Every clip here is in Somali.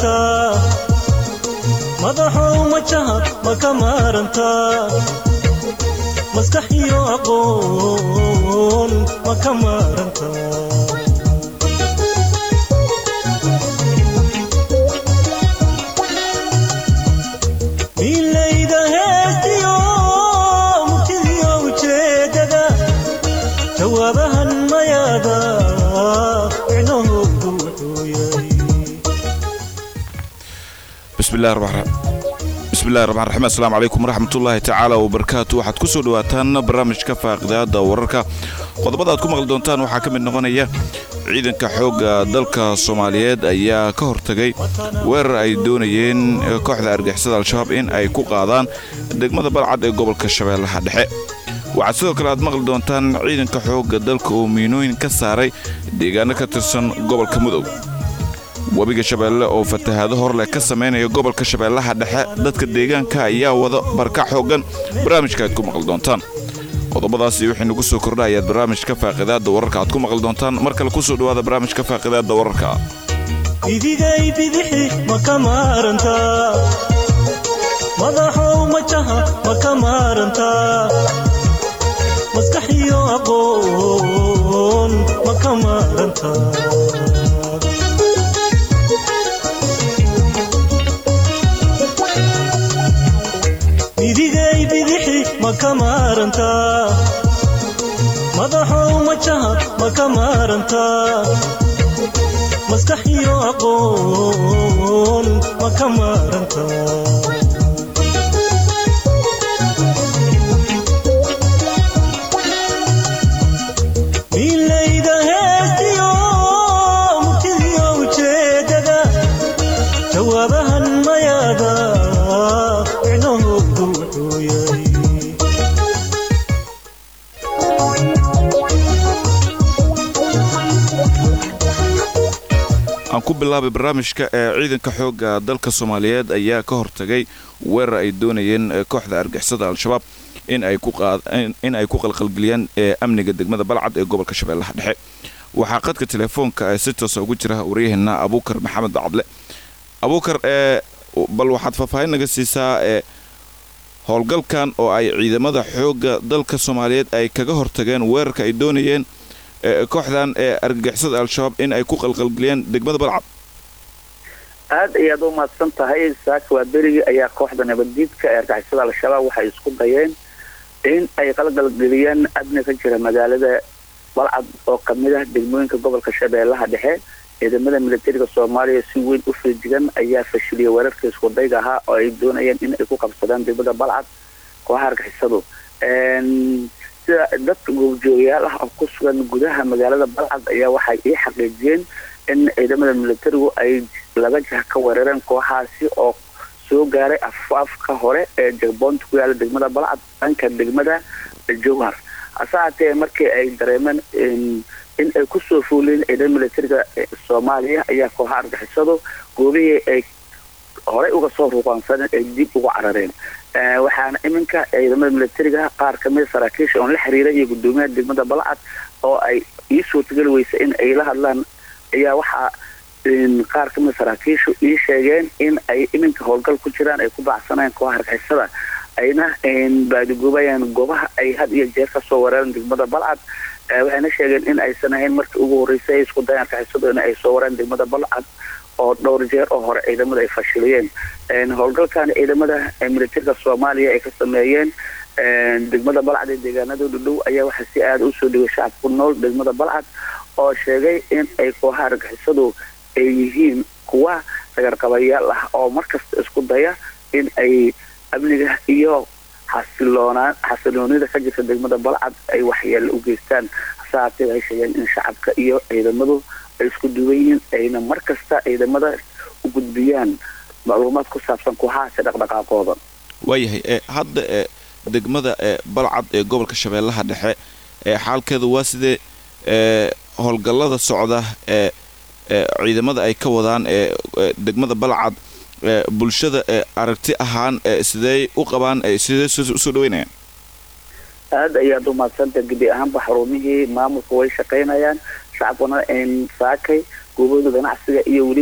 maarantaa madaxow majaha ma ka maarantaa maskax iyo aqoon ma ka maarantaa miilayda heestiyo murtidiyo ujeedada jawaabahan mayaada micnahoodu wuxuu yahay bismillahi raxmaan bismillahi raxmaan raxiim assalaamu calaykum waraxmatullaahi tacaala wabarakaatu waxaad ku soo dhawaataan barnaamijka faaqidaada wararka qodobada aad ku maqli doontaan waxaa ka mid noqonaya ciidanka xoogga dalka soomaaliyeed ayaa ka hortagay weerar ay doonayeen kooxda argixisada al-shabaab in ay ku qaadaan degmada balcad ee gobolka shabeellaha dhexe waxaad sidoo kale aad maqli doontaan ciidanka xoogga dalka oo miinooyin ka saaray deegaano ka tirsan gobolka mudug webiga shabeelle oo fatahaado hor leh ka samaynaya gobolka shabeellaha dhexe dadka deegaanka ayaa wada barkac xooggan barnaamijka aad ku maqli doontaan qodobadaasi wixii nagu soo kordha ayaad barnaamijka faaqidaada wararka aad ku maqli doontaan mar kale kusoo dhawaada barnaamijka faaqidaada wararka idigay bidixi ma ka maarantaa madaxow majaha ma ka maarantaa maskax iyo aqoon ma ka maarantaa idigay bidixi ma ka maarantaa madaxow majaha ma ka maarantaa maskax iyo aqoon ma ka maarantaa miilayda heestiyo murtidiyo ujeedada jawaabahan mayaada micnahoodu wuxuu yahay aan ku bilaabay barnaamijka ee ciidanka xoogga dalka soomaaliyeed ayaa ka hortagay weerar ay doonayeen kooxda argixisada al-shabaab in ay ku qalqalgeliyaan amniga degmada balcad ee gobolka shabeellaha dhexe waxaa qadka telefoonka si toosa ugu jira waryaheena abuukar maxamed bacadle abuukar bal waxaad faahfaahin naga siisaa howlgalkan oo ay ciidamada xoogga dalka soomaaliyeed ay kaga hortageen weerarka ay doonayeen kooxdan ee argagixisada al-shabaab in ay ku qalqalgeliyaan degmada balcad aada ayaad u mahadsan tahay saaka waa berigii ayaa kooxda nabaddiidka ee argixisada al-shabaab waxay isku dayeen in ay qalqalgeliyaan amni ka jira magaalada balcad oo kamid ah degmooyinka gobolka shabeellaha dhexe ciidamada militariga soomaaliya si weyn u feejigan ayaa fashiliyay weerarkii iskudayga ahaa oo ay doonayeen in ay ku qabsadaan degmada balcad kooxaha argixisadu sida dadka goobjoogayaal ah oo ku sugan gudaha magaalada balcad ayaa waxay ii xaqiijiyeen in ciidamada militarigu ay laga jah ka weerareen kooxaasi oo soo gaaray afaafka hore ee jagboonta ku yaala degmada balcad dhanka degmada jowhar hase haatee markii ay dareemeen in ay kusoo fuuleen ciidamada militariga soomaaliya ayaa kooxaha argixisadu goobihii ay horey uga soo ruuqaansadeen ay dib uga carareen waxaana iminka ciidamada militariga qaar kamida saraakiisha oon la xiriiray iyo gudoomiyaha degmada balcad oo ay ii suurtageli weysa in ay la hadlaan ayaa waxaa qaar kamida saraakiishu ii sheegeen in ay iminka howlgal ku jiraan ay ku baacsanayaan kooxa argixisada ayna baadigoobayaan goobaha ay had iyo jeer kasoo weerareen degmada balcad waxayna sheegeen in aysan ahayn markii ugu horreysay ay isku dayaan argixisadu in ay soo weerareen degmada balcad oo dhowr jeer oo hore ciidamada ay fashiliyeen howlgalkan ciidamada militariga soomaaliya ay ka sameeyeen degmada balcad ee deegaanadooda dhow ayaa waxaa si aada usoo dhigay shacab ku nool degmada balcad oo sheegay in ay kooxaha argixisadu ay yihiin kuwa sagarqabayaal ah oo markasta isku daya in ay amniga iyo xasiloonaa xasiloonida ka jirta degmada balcad ay waxyeelo u geystaan hase haatee waxay sheegeen in shacabka iyo ciidamadu ay isku duwan yihiin ayna mar kasta ciidamada u gudbiyaan macluumaad ku saabsan kooxahaasi dhaqdhaqaaqooda waayahay hadda e degmada e balcad ee gobolka shabeellaha dhexe ee xaalkeeda waa sidee howlgallada socda ee ciidamada ay ka wadaan ee degmada balcad bulshada aragti ahaan sidey u qabaan sidee usoo dhaweynayaan aada ayaad u mahadsantah gebi ahaanba xarumihii maamulka way shaqaynayaan shacabkuna saakay goobahooda ganacsiga iyo weliba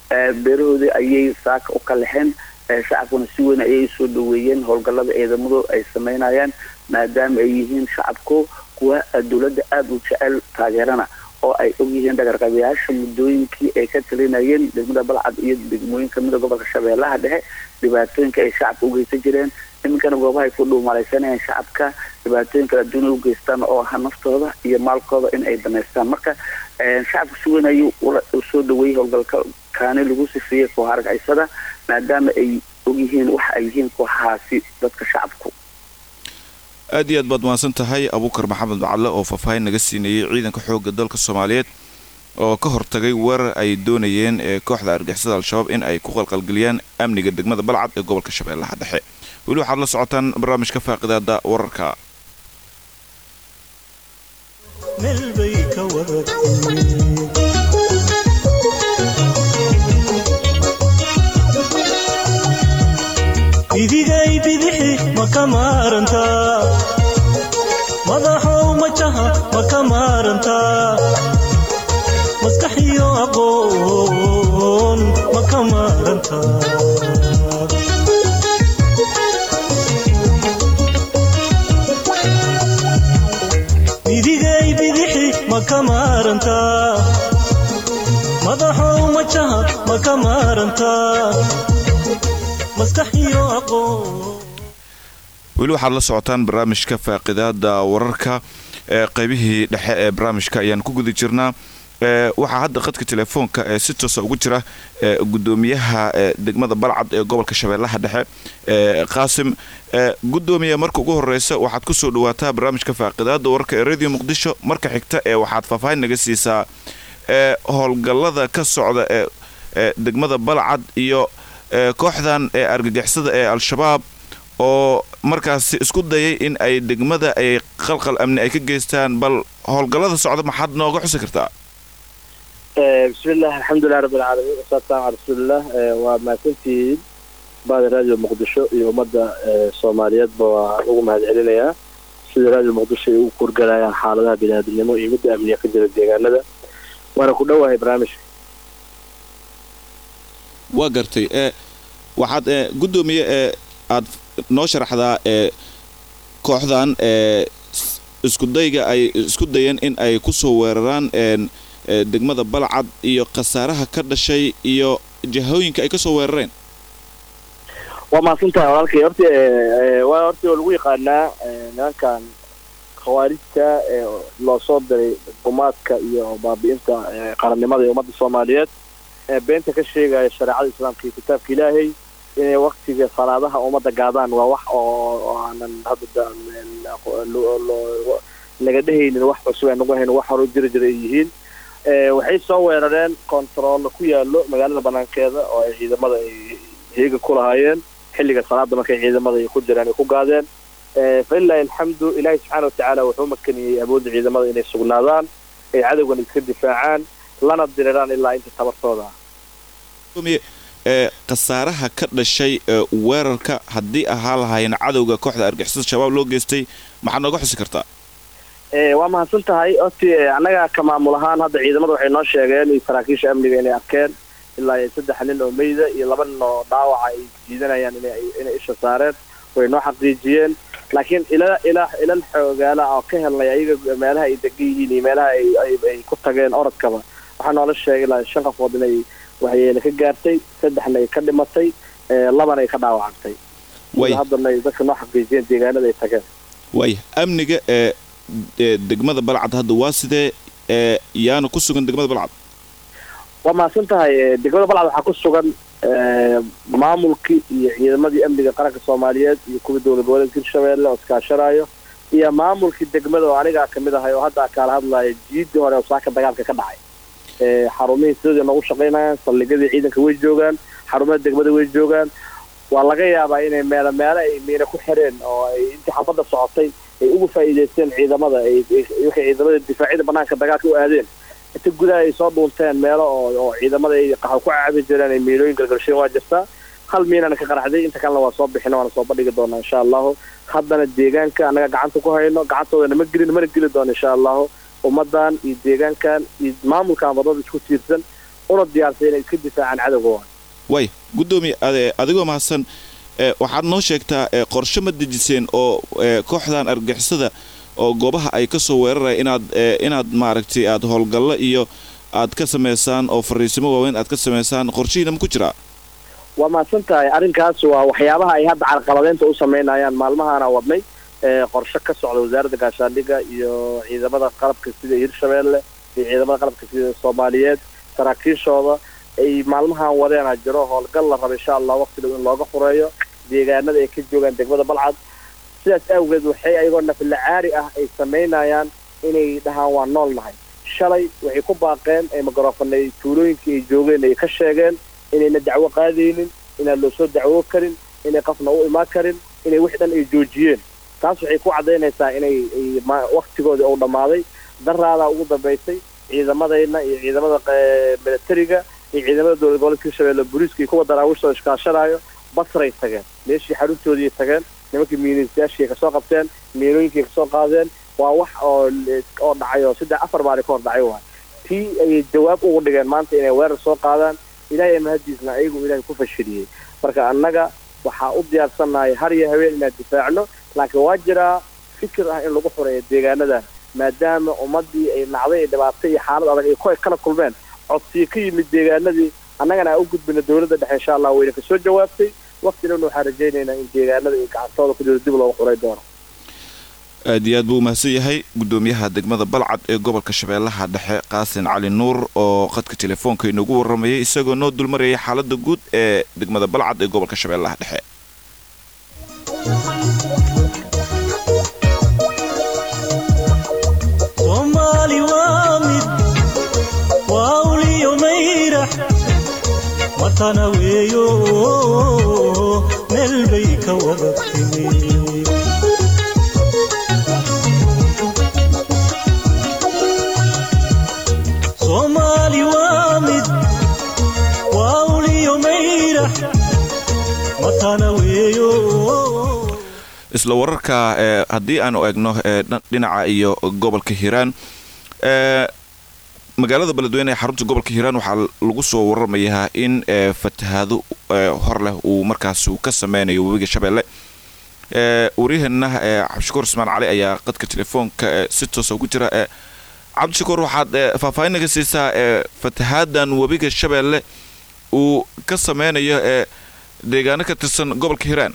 beerahoodii ayay saaka u kalexeen shacabkuna si weyn ayay soo dhaweeyeen howlgallada ciidamadu ay sameynayaan maadaama ay yihiin shacabku kuwa dowladda aada u jecel taageerana oo ay ogyihiin dhagarqabayaasha muddooyinkii ay ka talinayeen degmada balcad iyo degmooyin kamida gobolka shabeellaha dhexe dhibaatooyinka ay shacabka ugeysan jireen iminkana goobaha ay ku dhuumalaysanayeen shacabka dhibaatooyin kala duwan u geystaan oo aha naftooda iyo maalkooda in ay damaystaan marka shacabka si weyn ayuu soo dhaweeyey howlgalka kaani lagu sifeeyey kooxa argacisada maadaama ay ogyihiin waxa ay yihiin kooxahaasi dadka shacabku aad iyo aad baad mahadsan tahay abuukar maxamed macalle oo faahfaahin naga siinayay ciidanka xoogga dalka soomaaliyeed oo ka hortagay weerar ay doonayeen ee kooxda argixisada al-shabaab in ay ku qalqalgeliyaan amniga degmada balcad ee gobolka shabeellaha dhexe weli waxaad la socotaan barnaamijka faaqidaada wararka meel bay ka wadatay bidigay bidixi ma ka maarantaa madaxow majaha ma ka maarantaa maskaxiyo aqoon ma ka maarantaa bidigay bidixi ma ka maarantaa madaxow majaha ma ka maarantaa maskaxiyo aqoon weli waxaad la socotaan barnaamijka faaqidaada wararka ee qaybihii dhexe ee barnaamijka ayaan ku guda jirnaa waxaa hadda qadka telefoonka ee si toosa ugu jira gudoomiyaha degmada balcad ee gobolka shabeellaha dhexe qaasim gudoomiya marka ugu horeysa waxaad kusoo dhawaataa barnaamijka faaqidaada wararka ee radio muqdisho marka xigta ee waxaad faahfaahin naga siisaa howlgallada ka socda ee degmada balcad iyo kooxdan ee argagixisada ee al-shabaab oo markaasi isku dayay in ay degmada ay qalqal amni ay ka geystaan bal howlgallada socda maxaad nooga xusi kartaa bismillaah alxamdulilah rabbilcaalamiin wasalaatu salam cala rasuulilah waa mahadsantihiin baada raadiyo muqdisho iyo ummadda soomaaliyeedba waa ugu mahad celinayaa sida raadiyo muqdisho ay ugu kurgalayaan xaaladaha biniaadamnimo iyo midda amniga ka jira deegaanada waana ku dhowahay barnaamijka waa gartay e waxaad e guddoomiye ee aad noo sharaxdaa ee kooxdan ee iskudayga ay isku dayeen in ay kusoo weeraraan degmada balcad iyo khasaaraha ka dhashay iyo jahooyinka ay kasoo weerareen waa mahadsan tahay walaalkay horta waa horta oo lagu yaqaanaa nimankan khawaarijta ee loo soo diray gumaadka iyo baabi'inta qarannimada ee ummadda soomaaliyeed ee beenta ka sheegaya shareecada islaamka iyo kitaabka ilaahay inay waktiga salaadaha ummadda gaadaan waa wax oo aanan hadda naga dhehaynin wax cusub aan nagu hayn wax hore jiri jira ay yihiin waxay soo weerareen kontaroollo ku yaalo magaalada banaankeeda oo ay ciidamada ay heega ku lahaayeen xilliga salaada markay ciidamada ay ku jiraan ay ku gaadeen falilahi alxamdu ilaahay subxaana watacaala wuxuu makaniyey awoodda ciidamada inay sugnaadaan ay cadowgan iska difaacaan lana diriraan ilaa inta tabartooda ee khasaaraha ka dhashay weerarka haddii ahaa lahaayeen cadowga kooxda argixisada shabaab loo geystay maxaad nooga xusi kartaa waa mahadsan tahay horti annaga ka maamul ahaan hadda ciidamada waxay noo sheegeen iyo saraakiisha amniga inay arkeen ilaa iyo saddex nin oo meyda iyo laba nin oo dhaawaca ay jiidanayaan inay isha saareen way noo xaqiijiyeen laakiin ila ila ilal xoogaala oo ka helnay ayaga meelaha ay degan yihiin iyo meelaha ay ku tageen orodkaba waxaa noola sheegay ilaa shan qafood inay waxyeele ka gaartay saddexna ay ka dhimatay labana ay ka dhaawacantay haddana ay dadka noo xaqiijiyeen deegaanada ay tageen waaya amniga ee degmada balcad hadda waa sidee ee yaana ku sugan degmada balcad waa mahadsan tahay degmada balcad waxaa ku sugan maamulkii iyo ciidamadii amniga qaranka soomaaliyeed iyo kuwii dowlad goboleedka hirshabeelle oo iskaashanayo iyo maamulkii degmada oo anigaa kamid ahay oo hadda kaala hadlaya jiidii hore oo saaka dagaalka ka dhacay xarumihii sidooda noogu shaqaynayaan saldhigyadii ciidanka way joogaan xarumaha degmada way joogaan waa laga yaabaa inay meelo meelo ay miina ku xireen oo ay intii xabadda socotay ay uga faa'iidaysteen ciidamada waxay ciidamada difaacyada banaanka dagaalka u aadeen inta gudaha ay soo dhuunteen meelo oo oo ciidamada ay qaxo ku caabi jireen ay miilooyin galgalsheen waa jirtaa hal miinana ka qaraxday inta kalena waa soo bixina waana soo bandhigi doonaa insha allahu haddana deegaanka annaga gacanta ku hayno gacantoodana ma gelin mana geli doono insha allahu ummadan iyo deegaankan iyo maamulkan wadada isku tiirsan una diyaarsan inay iska difaacaan cadowgooda way guddoomiye ade- adigoo mahadsan ee, waxaad noo sheegtaa ee, qorshe ma dejiseen oo ee, kooxdan argixisada oo goobaha ay ka soo weeraraya inaad ee, inaad maaragtay aad howlgallo iyo aad ka samaysaan oo fariisimo waaweyn aad ka samaysaan qorshihiina ma ku jiraa waa mahadsan tahay arrinkaas waa waxyaabaha ay hadda carqaladeynta u sameynayaan maalmahana wadnay ee qorshe ka socda wasaaradda gaashaandhigga iyo ciidamada qalabka sida hirshabeelle iyo ciidamada qalabka sida soomaaliyeed saraakiishooda ay maalmahan wadeena jiro howlgal la raba insha allah waqti dhow in looga fureeyo deegaanada ay ka joogaan degmada balcad sidaas awgeed waxay ayagoo nafla caari ah ay samaynayaan inay dhahaan waa nool nahay shalay waxay ku baaqeen ee magaroofanay tuulooyinkii ay joogeen ay ka sheegeen inayna dacwo qaadaynin inaan loo soo dacwo karin inay qafna u imaan karin inay wix dhan ay joojiyeen taas waxay ku caddaynaysaa inay ay ma- waqtigoodii uu dhammaaday daraadaa ugu dambaysay ciidamadayna iyo ciidamada eh, militariga iyo ciidamada dowlad goboleedka hirshabeelle booliiska iyo kuwa daraawiishta oo iskaashanaayo basray tageen meeshii xaruntoodii tageen nimankii miinistayaashii kasoo qabteen miinooyinkii kasoo qaadeen waa wax oo oo dhacay oo saddex afar maalin ka hor dhacay waay tii ayay jawaab ugu dhigeen maanta inay weerar soo qaadaan ilaahay mahadiisna ayagu ilaahay ku fashiliyey marka annaga waxaa u diyaarsannahay har iyo habeen inaan difaacno laakiin waa jiraa fikir ah in lagu xureeyo deegaanadan maadaama ummadii ay nacday ay dhibaatay iyo xaalad adag ay ku kala kulmeen codsiyo ka yimid deegaanadii annagana aan u gudbina dowladda dhexe insha allah wayna kasoo jawaabtay waqti dhowna waxaan rajaynaynaa in deegaanada ay gacantooda ku jiro dib looga xuray doono aad iyo aad buu umahadsan yahay guddoomiyaha degmada balcad ee gobolka shabeellaha dhexe qaasin cali nuur oo khadka telefoonka inoogu warramayay isagoo noo dulmarayay xaaladda guud ee degmada balcad ee gobolka shabeellaha dhexe soomaali waa mid waa uliyo mayrax matana weeyo meel bay ka wada timi soomaali waa mid waa uliyo mayrax matana weeyo isla wararka ee haddii aanu eegno ee dhan- dhinaca iyo gobolka hiiraan ee magaalada beledweyne ee xarunta gobolka hiiraan waxaa lagu soo waramayaa in ee fatahaado ee hor leh uu markaas uu ka sameynayo webiga shabeelle ee waryaheena ee cabdishakuur ismaan cali ayaa qadka telefoonka ee si toosa ugu jira ee cabdishakuur waxaad ee faahfaahin naga siisaa ee fatahaadan webiga shabeelle uu ka sameynayo ee deegaano ka tirsan gobolka hiiraan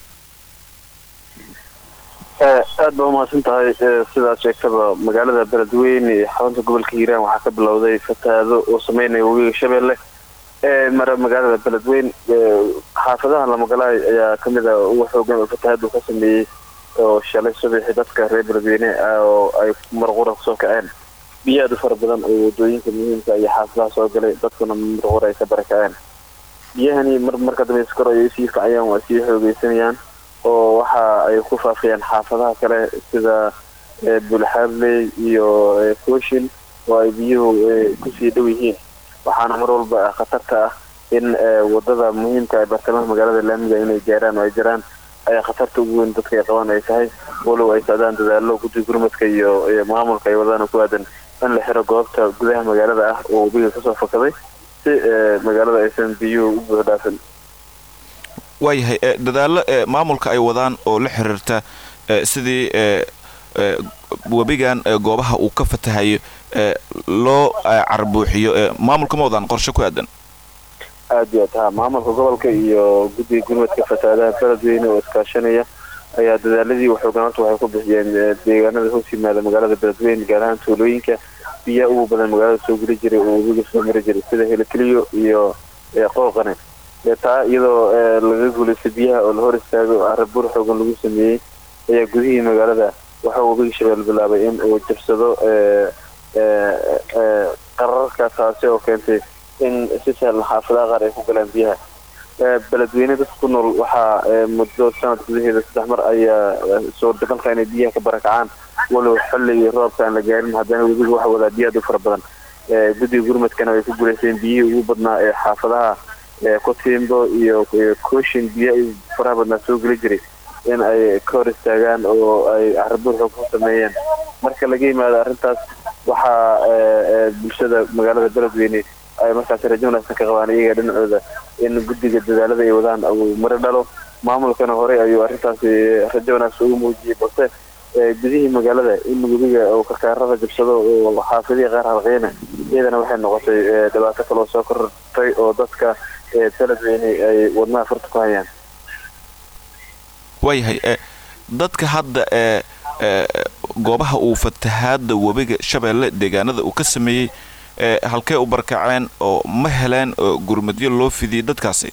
aad ba umahadsan tahay sidaad sheegtaba magaalada beledweyne ee xarunta gobolka hiiraan waxaa ka bilowday fatahaado oo sameynaya webiga shabeelle ee mara magaalada beledweyne xaafadaha lamagalaay ayaa kamid a ugu xoogan oo fatahaadu ka sameeyey oo shalay subaxi dadka reer beledweyne oo ay marqura kusoo kaceen biyo aad u fara badan oo wadooyinka muhiimka iyo xaafadaha soo galay dadkuna marqura ay ka barakaceen biyahani mar marka dambe iskor ayay sii kacayaan waa sii xoogeysanayaan oo waxa ay ku faafiyaan xaafadaha kale sida bulxaadley iyo kooshin oo ay biyuhu kusii dhow yihiin waxaana mar walba khatarta ah in wadada muhiimka ee bartamaha magaalada laamiga inay gaaraan oo ay jiraan ayaa khatarta ugu weyn dadka ay qabaan ay tahay walow ay socdaan dadaalo guddi gurmadka iyo maamulka ay wadaan ku aadan in la xiro goobta gudaha magaalada ah oo webiga kasoo fakaday si magaalada aysan biyuhu u buux dhaafin waayahay dadaalo maamulka ay wadaan oo la xiriirta sidii webigan goobaha uu ka fatahayo loo carbuuxiyo maamulka ma wadaan qorshe ku aadan aada iyo aad ha maamulka gobolka iyo guddiga gurmadka fatahaadaha beledweyne oo iskaashanaya ayaa dadaaladii waxoogan horta waxay ku bixiyeen deegaanada hoos yimaada magaalada beledweyne gaar ahaan tuulooyinka biyaha ugu badan magaalada soo geli jiray oo webiga soo mari jiray sida helikeliyo iyo qooqane taa iyadoo laga guulaystay biyaha oo la hor istaago arabuur xoogan lagu sameeyey ayaa gudihii magaalada waxaa webiga shabeelle bilaabay in uu jabsado qararka taasi oo keentay in si sahlan xaafadaha qaar ay ku galaan biyaha beledweyne dadka ku nool waxaa muddo sanad gudaheeda saddex mar ayaa suurtagalka inay biyaha ka barakacaan walow xilligii roobka aan la gaarin haddana webiga waxa wadaa biyo aad u fara badan guddiga gurmadkana way ku guulaysteen biyihii ugu badnaa ee xaafadaha kotimbo iyo kooshin biyo ay faraha badnaa soo geli jiray in ay ka hor istaagaan oo ay carabuur xoog ku sameeyeen marka laga yimaado arrintaas waxaa bulshada magaalada beledweyne ay markaasi rajo wanaagsan ka qabaan iyaga dhinacooda in guddiga dadaalada ay wadaan uu mari dhalo maamulkana horey ayuu arrintaasi rajo wanaagsan ugu muujiyey balse gudihii magaalada in webiga uu karkaarada jabsado oo xaafidihii qaar halqeyna iyadana waxay noqotay dhibaato kaloo soo kortay oo dadka beledweyne ay wadnaha furta ku hayaan waayahay dadka hadda ee goobaha uu fatahaada webiga shabeelle deegaanada uu ka sameeyey halkey u barkaceen oo ma heleen gurmadyo loo fidiyey dadkaasi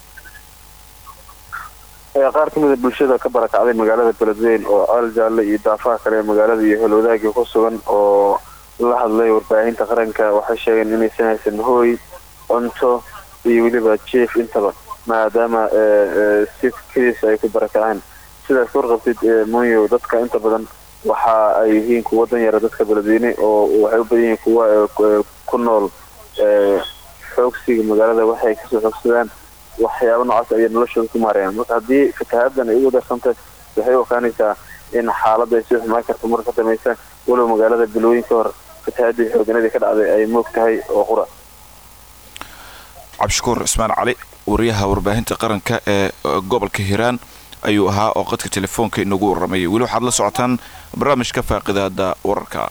qaar ka mida bulshada ka barakacday magaalada beledweyn oo caal jaalle iyo daafaha kale magaalada iyo holwadaagii ku sugan oo la hadlay warbaahinta qaranka waxay sheegeen inaysan haysan hooy cunto iyo weliba jief intaba maadaama si keliis ay ku barakaceen sidaas warqabtid monyo dadka inta badan waxa ay yihiin kuwa dan yara dadka beledweyne oo waxay u badan yihiin kuwa ku nool xoogsiga magaalada waxay kasoo xoogsadaan waxyaaba noocaas ayay noloshooda ku maarayaan marka haddii fatahaadan ay ugu darsantay waxay u okaanaysaa in xaaladda ay sii xumaan karto marka ka dambaysa walow magaalada bilooyin ka hor fatahaadii xooganadii ka dhacday ay moog tahay oo qura cabdishakuur cismaan cali wariyaha warbaahinta qaranka ee gobolka hiiraan ayuu ahaa oo qadka telefoonka inagu warramayay weli waxaad la socotaan barnaamijka faaqidaada wararka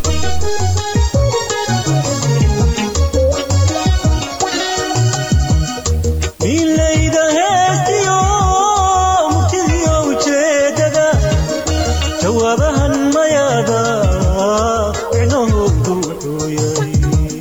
milayda heestiyo murtidiyo ujeedada jawaabahan mayaada micnahoodu wuxuu yahay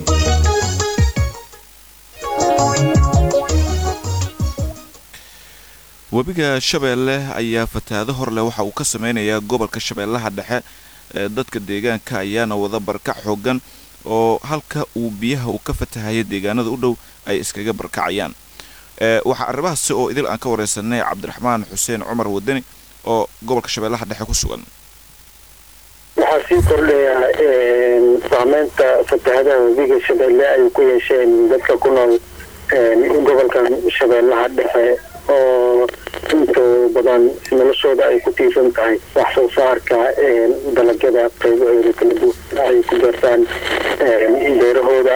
webiga shabeelle ayaa fatahaado hor leh waxa uu ka sameynayaa gobolka shabeellaha dhexe ee dadka deegaanka ayaana wada barkac xoogan oo halka uu biyaha uu ka fatahaya deegaanada u dhow ay iskaga barkacayaan waxaa arrimahaasi oo idil aan ka wareysanay cabdiraxmaan xuseen cumar wadani oo gobolka shabeellaha dhexe ku sugan waxaa sii kordhaya saameynta fatahadaha webiga shabeelle ay ku yeesheen dadka ku nool gobolkan shabeellaha dhexe oo inta badan noloshooda ay ku tiirsan tahay wax soo saarka dalagyada qaybahooda kala duwan ay ku beertaan beerahooda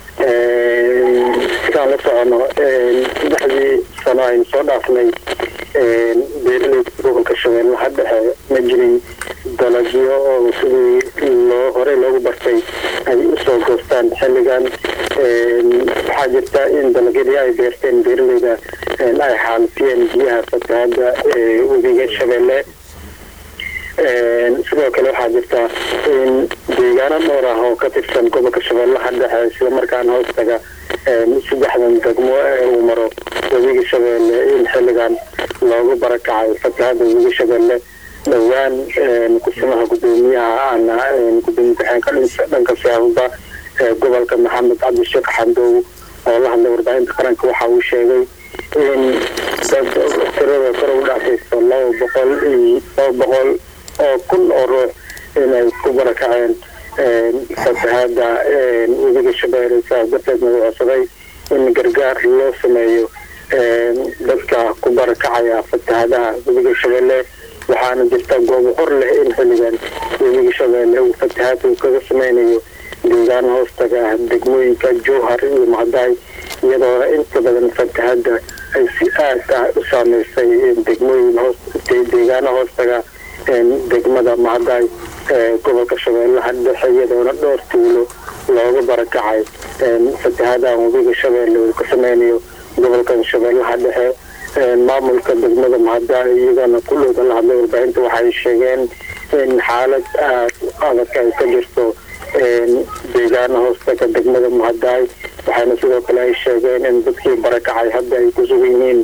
sidaan la socono saddexdii sano aynu soo dhaafnay beeraleyda gobolka shabeellaha dhexe ma jirin dalagyo oo sidii loo horey loogu bartay ay usoo goostaan xilligan waxaa jirta in dalagyadii ay beerteen beeraleyda ay xaalifiyeen biyaha fatahaada webiga shabeelle sidoo kale waxaa jirta in deegaano dhowr ah oo ka tirsan gobolka shabeellaha dhexe sida markaana hoostaga saddexdan degmo ee uu maro webiga shabeelle in xilligan loogu barakacay fatahaada webiga shabeelle dhowaan kusimaha gudoomiyaha ana gudoomiye ku-xeenka dhanka siyaasada gobolka maxamed cabdisheekh xandow oo la hadlay warbaahinta qaranka waxa uu sheegay in dad tirada kor u dhaafayso laba boqol iyo laba boqol oo kun oo ruux inay ku barakaceen fatahaada webiga shabeelle sidaas darteedna uu codsaday in gargaar loo sameeyo dadka ku barakacaya fatahaadaha webiga shabeelle waxaana jirta goobo hor leh in xilligan webiga shabeelle uu fatahaad uu kaga sameynayo deegaan hoostaga ah degmooyinka jowhar iyo macdaay iyadoo inta badan fatahada ay si aad ah u saameysay degmooyin hoos deegaano hoostaga degmada macdaay ee gobolka shabeellaha dhexe iyadoona dhowr tuulo looga barakacay fatahadahan webiga shabeelle uu ka sameynayo gobolkan shabeellaha dhexe maamulka degmada macdaay iyagana ku dhowda la hadlay warbaahinta waxay sheegeen in xaalad aad adag ay ka jirto deegaana hoostaga degmada macdaay waxaana sidoo kale ay sheegeen in dadkii barakacay hadda ay ku sugan yihiin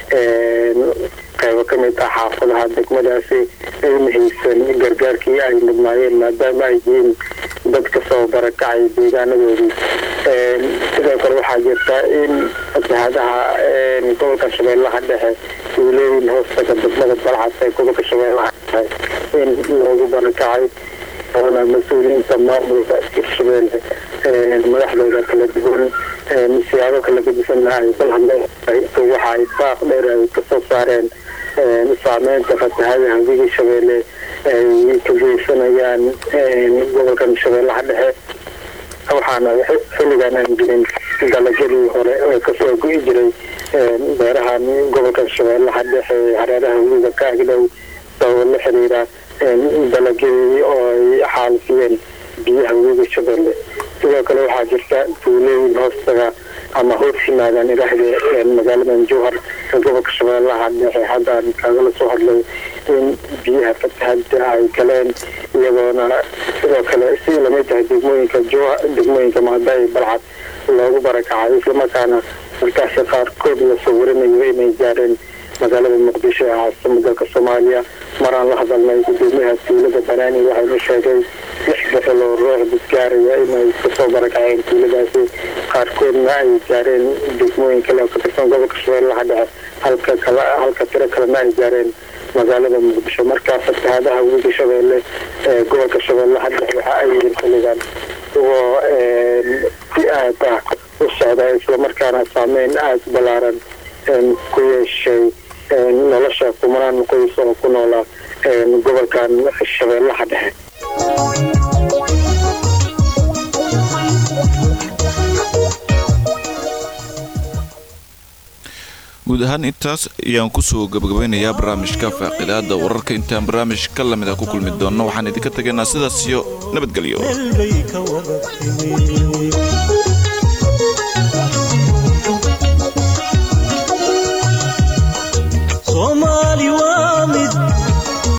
qaybo ka mid ah xaafadaha degmadaasi ayna haysan gargaarkii ay mudnaayeen maadaama ay yihiin dad kasoo barakacay deegaanadoodii sidoo kale waxaa jirta in fatahaadaha gobolka shabeellaha dhexe tuulooyin hoostaga degmada balcad ee gobolka shabeellaha dhexe in loogu barakacay oona mas-uuliyiinta maamulka hirshabeelle madaxdooda kala duwan siyaabo kala gedisanna ay balhadleen waxa ay baaq dheer ay kasoo saareen saameynta fatahadaha webiga shabeelle ay ka geysanayaan gobolkan shabeellaha dhexe waxaana xilligan aan jirin dalagyadii hore ee kasoo go'i jiray beerahan gobolka shabeellaha dhexe hareeraha webiga ka agdhow sababo la xiriira dalagyadii oo ay xaalifiyeen biyaha webiga shabeelle sidoo kale waxaa jirta tuulooyin hoostaga ama hoos yimaadaan idhaahde magaaladan jowhar ee gobolka shabeellaha dhexe haddaan kaagala soo hadlay in biyaha fatahada ay galeen iyagoona sidoo kale si lamid tahay degmooyinka jowhar degmooyinka maadaay balcad loogu barakacay islamarkaana markaasi qaarkood lasoo warinayo inay gaareen magaalada muqdisho ee caasima dalka soomaaliya maraan la hadalnay gudoomiyaha tuulada banaani waxayna sheegay lix boqol oo ruux dadgaaraya inay kasoo barakaceen tuuladaasi qaarkoodna ay gaareen degmooyin kale oo ka tirsan gobolka shabeellaha dhexe halka kala halka tiro kalena ay gaareen magaalada muqdisho markaa fatahaadaha webiga shabeelle ee gobolka shabeellaha dhexe waxa ay yihiin xilligan oo si aad ah u socda islamarkaana saameyn aada balaaran ku yeeshay nolosha kumanaan qoys oo ku noola gobolkan shabeellaha dhexe guud ahaan intaas ayaan kusoo gabagabeynayaa barnaamijka faaqidaada wararka intaan barnaamij ka lamid ah ku kulmi doonno waxaan idinka tegaynaa sidaas iyo nabadgelyo meel bay ka wada timi